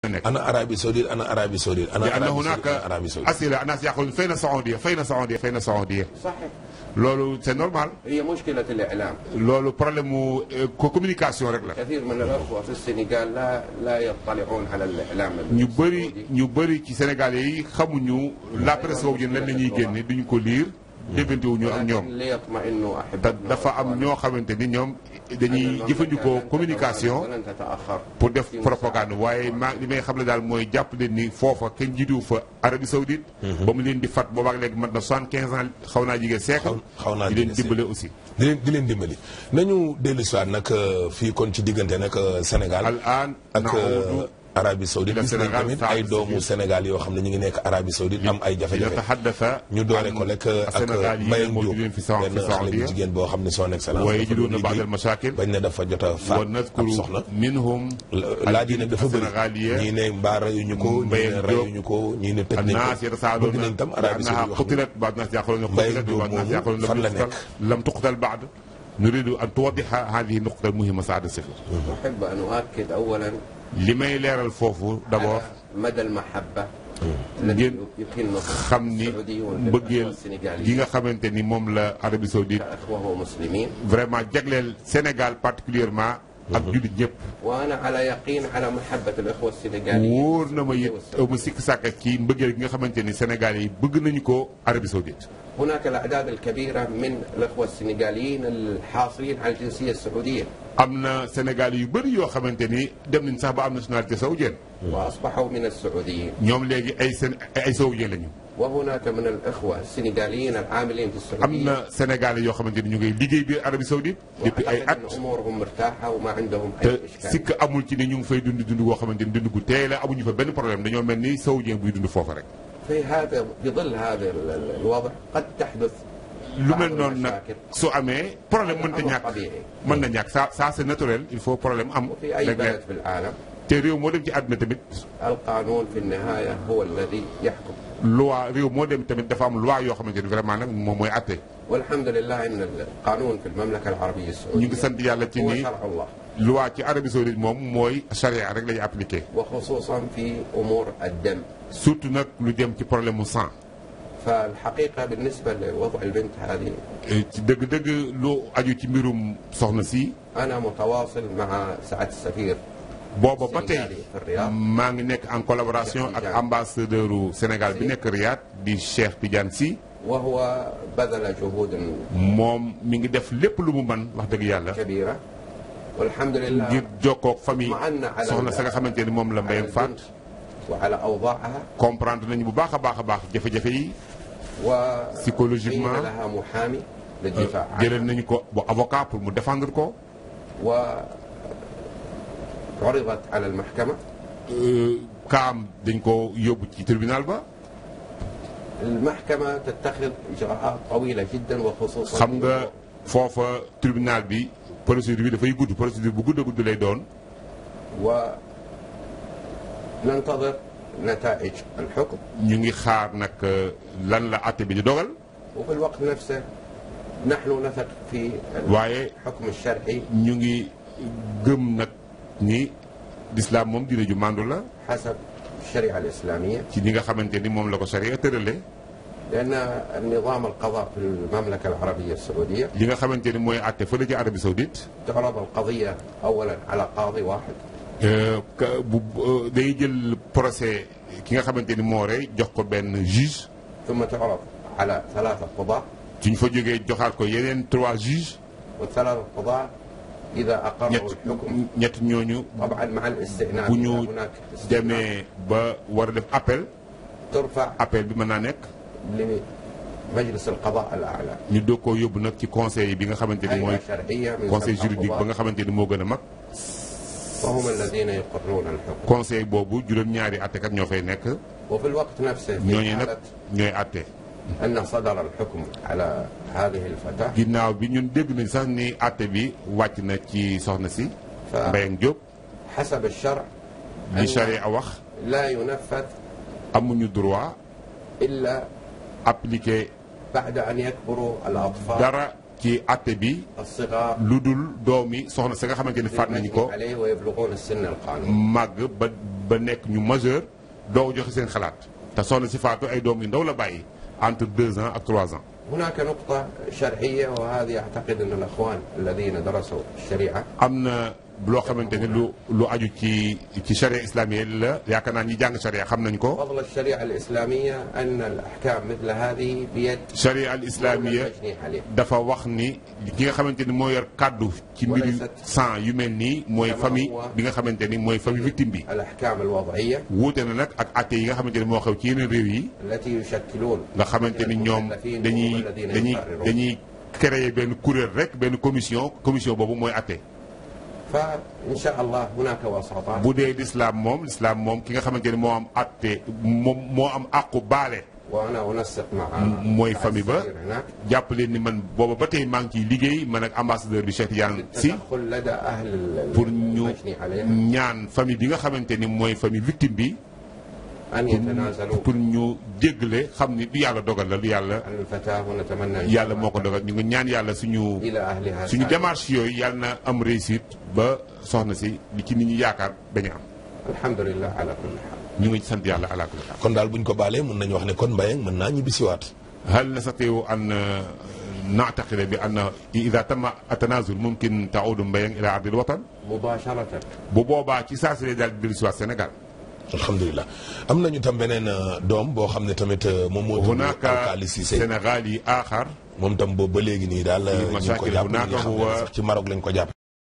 nekk ana Arabie Saoudite ana Arabie Saoudite ana لأن Arabie Saoudite هناك ana Arabie Saoudite أسئلة الناس يقولون فين السعودية فين السعودية فين السعودية صحيح loolu c'est normal هي مشكلة الإعلام loolu problème mu euh, co- communication rek la كثير من الأخوة في السنغال لا لا يطلعون على الإعلام ñu bëri السعودي. ñu bëri ci Sénégalais yi xamuñu la presse saoudienne lan la ñuy génne duñu ko liir déggante wuñu ak ñoom لكن ليطمئنوا te أحبتنا dafa am ñoo xamante ni ñoom dañuy jëfandikoo communication ولن تتأخر pour def propagande waaye maa li may xam ne daal mooy jàpp leen ni foofa kenn jiitu fa Arabie Saoudite ba mu leen di fat boobaak léegi mat na soixante quinze ans xaw naa jigéen siècle Xaw- xaw naa di leen jege dimbale aussi di leen di leen dimbali nañu dellu si waat nag euh, fii kon ci diggante nag euh, Sénégal al an ak naudu euh, Arabie Saoudite ila gis nañ Sénégal, tamit Saad ay doomu Sifir. Sénégal yoo xam ne ñu ngi nekk Arabie Saoudite am ay jafe-jafe yataxaddasa ñu doore ko rek ak Sénégal yi Mbayang moo Diop jugeen fi sa benn fi xale bu Saoudia jigéen boo xam ne son excellence waaye dafa doon judoon na baadal liggéey mashakil bañ ne dafa jot a faat wa ab nadkuru soxna minhum laaj yi nag dafa bëri Sénégaliya ñii ne mbaa reyuñu ko ñii Mbayang ne Diop. reyuñu ko ñii ne tëj nañ الناس ko يتساءلون bëgg nañ tam Arabie بأنها Saoudite wax قتلت بعض الناس يقولون مبين قتلت جوب بعض الناس مومو يقولون لم فلا تقتل لم تقتل بعد نريد أن توضح هذه النقطة المهمة سعادة السفير أحب أن أؤكد أولا li may leeral foofu d'abord على مدى المحبة التي ngeen يكن xam ni السعوديون mbëggeel gi السنغاليين nga xamante ni moom la Arabie Saoudite كأخوة ومسلمين vraiment jagleel Sénégal particulièrement ak jullit ñëpp وأنا على يقين على محبة الأخوة السنغاليين wóor na ma it mu sikk sàkk ci mbëggeel gi nga xamante ni Sénégalais yi bëgg nañu ko Arabie Saoudite هناك الأعداد الكبيرة من الأخوة السنغاليين الحاصلين على الجنسية السعودية am na Sénégalais yu bëri yoo xamante ni dem nañ sax ba am nationalité saoudienne وأصبحوا من السعوديين ñoom léegi ay seen ay saoudien lañu وهناك من الأخوة السنغاليين العاملين في am السعودية na Sénégalais yoo xamante ni ñu ngay liggéey biir Arabie Saoudite depuis ay at وأعتقد أن أمورهم مرتاحة وما عندهم te أي إشكال sikk amul ci ni ñu ngi fay dund dund goo xamante ni dund gu teey la amuñu fa benn problème dañoo mel ni saoudien buy dund foofa rek في هذا في ظل هذا ال- ال- الوضع قد تحدث lu بعض mel noonu nag المشاكل su amee problème mënta أمر ñàkk طبيعي mën na ñàkk ça ça c'est naturel il faut problème am وفي أي léeg-léeg بلد في العالم te réew moo dem ci àdduna tamit القانون في النهاية هو الذي يحكم loi réew moo dem tamit dafa am loi yoo xamante ni vraiment nag moom mooy atte والحمد لله أن القانون في المملكة العربية ñu ngi السعودية sant yàlla ci هو ni شرع الله loi ci Arabie Saoudite moom mooy charia rek lañu appliqué وخصوصا في أمور الدم surtout nag lu jëm ci problème mu sang فالحقيقة بالنسبة لوضع البنت هذه ci dëgg-dëgg lu aju ci mbirum soxna si أنا متواصل مع سعادة السفير booba ba tey Sénégal yi fi Riyad. maa ngi nekk en collaboration ak Tidiane. ambassadeur u Sénégal bi nekk Riyad di Cheikh Tidiane Sy وهو بذل جهود moom mi ngi def lépp lu mu mën wax dëgg yàlla كبيرة والحمد لله ngir jokkoog famille اطمأنا على soxna sa nga xamante ni moom la على mbayam faat البنت وعلى أوضاعها comprendre nañu bu baax a baax a baax jafe-jafe yi Psychologiquement. وقيل لها محامي للدفاع عنها jëlal nañu ko bu avocat pour mu défendre ko وعرضت على المحكمة Euh, kaam dañ ko yóbbu ci tribunal ba المحكمة تتخذ إجراءات طويلة جدا وخصوصا xam nga foofa tribunal bi procédure bi dafay gudd procédure bu gudd a gudd lay doon وننتظر نتائج الحكم ñu ngi xaar nag euh, lan la àtte bi di dogal وفي الوقت نفسه نحن نثق في waaye الحكم الشرعي ñu ngi gëm nag ni l'islam moom dina ju màndu la حسب الشريعة الإسلامية ci ñi nga xamante ni moom la ko sharia tërale لأن النظام القضاء في المملكة العربية السعودية li nga xamante ni mooy àtte fële ci Arabie Saoudite تعرض القضية أولا على قاضي واحد euh, ka- bu euh, day jël procès ki nga xamante ni moo rey jox ko benn juge ثم تعرض على ثلاثة قضاة suñ fa jógee joxaat ko yeneen trois juges والثلاثة قضاة إذا أقروا ñett الحكم ñett ñooñu طبعا مع الاستئناف bu إذا ñu هناك استئناف demee ba war a def appel ترفع appel bi mën naa nekk لمجلس القضاء الأعلى ñu doog koo yóbbu nag ci conseil bi nga xamante ni mooy هيئة شرعية من conseil سبع juridique ba قضاة nga xamante ni moo gën a mag وهم الذين يقرون الحكم conseil boobu juróom-ñaari attekat ñoo fay nekk وفي الوقت نفسه في ñooñu nag حالة ñooy atte أن صدر الحكم على هذه الفتاة ginnaaw bi ñun dégg nañ sax ni atte bi wàcc na ci soxna si fa- Mbayang Diop حسب الشرع li أن charia wax لا ينفذ amuñu droit إلا appliquer بعد أن يكبروا الأطفال dara ci atte bi الصغار lu dul doomi soxna sa nga xamante ni faat nañu ko المجني عليه ويبلغون السن القانوني màgg ba ba nekk ñu majeur doo joxe seen xalaat te soxna si faatu ay doom yu ndaw la bàyyi entre deux ans ak trois ans هناك نقطة شرعية وهذه أعتقد أن الأخوان الذين درسوا الشريعة am na loo xamante ni lu lu aju ci ci charia islamique la yaakaar naa ñi jàng charia xam nañ ko فضل الشريعة الإسلامية أن الأحكام مثل هذه بيد charia al islamia المجني عليه dafa wax ni ki nga xamante ni moo yor kàddu ci mbiru sang yu mel nii mooy famille bi nga xamante ni mooy famille victime bi الأحكام الوضعية wuute na nag ak atte yi nga xamante ni moo xew ci yeneen réew yi التي يشكلون nga xamante ni ñoom dañuy dañuy dañuy créer benn kuréel rek benn commission commission boobu mooy atte فإن شاء الله هناك وساطات bu dee lislaam moom lislaam moom ki nga xamante ni moo am atte moom moo am àqu baale وأنا أنسق مع mooy famille ba السفير هناك jàpp leen ni man booba ba tey maa ngi ciy liggéey man ak ambassadeur bi Cheikh Tidiane si التدخل لدى أهل ال- pour ñu المجني عليه ñaan famille bi nga xamante ni mooy famille victime bi أن يتنازلوا pour ñu jéggale xam ni du yàlla dogal la lu yàlla عن الفتاة ونتمنى إن شاء yàlla الله moo ko dogal ñu ngi ñaan yàlla suñu إلى أهلها suñu سالم. démarche yooyu yàlla na am réussite ba soxna si li ci nit ñi yaakaar bañ a am الحمد لله على كل حال ñu ngi sant yàlla ala kulli haal kon daal buñ ko baalee mën nañu wax ne kon Mbayang mën naa ñibbisiwaat هل نستطيع أن نعتقد بأن إذا تم التنازل ممكن تعود مبين إلى أرض الوطن مباشرة bu boobaa ci saa si lay daal di dellu si waat Sénégal alhamdulilah am nañu tam beneen euh, doom boo xam ne tamit euh, moom moo tudd هناك Alkali Cissé Sénégalي آخر moom tam boobu ba léegi nii daal euh, ñu ngi ko mashaakil jàpp hunaaka ñi nga xam ne huwa- sax ci Maroc lañ ko jàpp